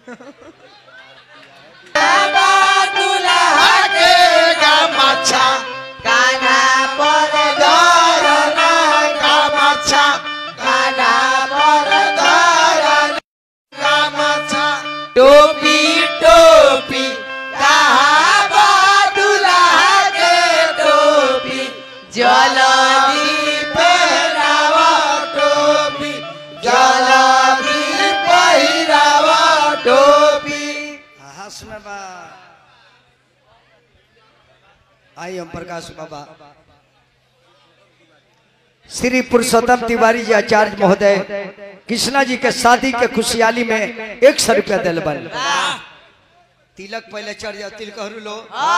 काना पर दरना कामाचा काना पर दरना टोपी टोपी कहा दुल्हा के टोपी जलदी पहरावा टोपी जलदी पहिरावा टोपी हंस में बा आई हम प्रकाश बाबा श्री पुरुषोत्तम तिवारी जी आचार्य महोदय कृष्णा जी के शादी के खुशहाली में एक सौ रुपया दिल बन तिलक पहले चढ़ जाओ तिल कहरू लो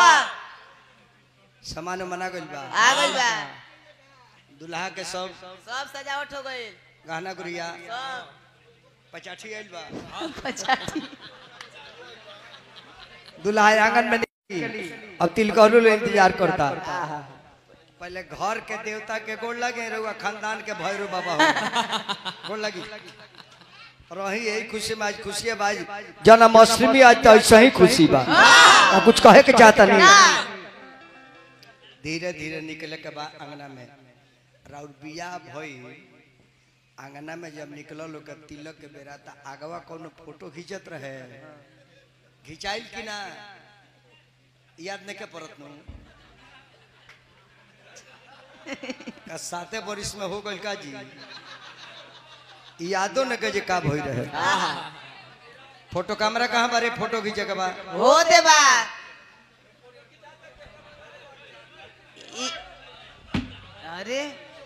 सामान मना गइल बा आ गइल बा दुल्हा के सब सब सजावट हो गइल गहना गुड़िया सब पचाठी आइल बा पचासी दुल्हा आंगन में निकली अब तिल कहरू लो इंतजार करता पहले घर के देवता के गोड़ लगे रहुआ खानदान के भैरू बाबा हो गोड़ लगी रही यही खुशी में आज खुशी है भाई जन्माष्टमी आज तो ऐसा ही खुशी बा और कुछ कहे के चाहता नहीं धीरे धीरे निकले के बाद अंगना में राउर बिया भई अंगना में जब निकल लोग तिलक के बेरा था आगवा कोनो फोटो खींचत रहे खिंचाइल कि ना याद नहीं के परत नु का साते बरिस में हो गइल का जी यादो न के जे का भई रहे फोटो कैमरा कहाँ बारे फोटो खींचे के बा हो देबा इ- अरे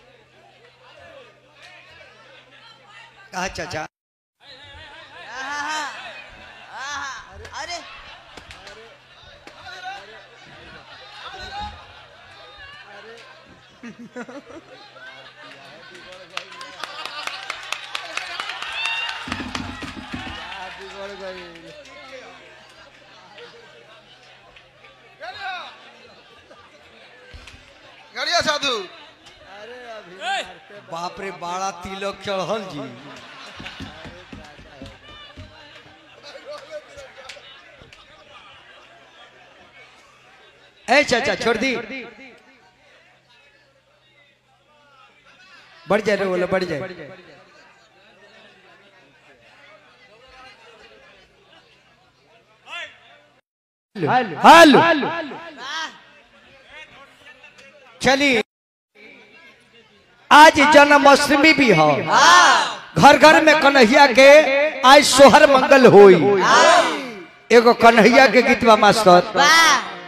कहा चाचा आहा, आहा, अरे गड़िया साधु बाप रे बाड़ा तिलक चढ़ल जी ए चाचा छोड़ दी बढ़ जाए रे बोले बढ़ जाए हेलो चलिए आज जन्माष्टमी भी हो घर घर में कन्हैया के आज सोहर मंगल होई एगो कन्हैया के गीतवा मास्टर वाह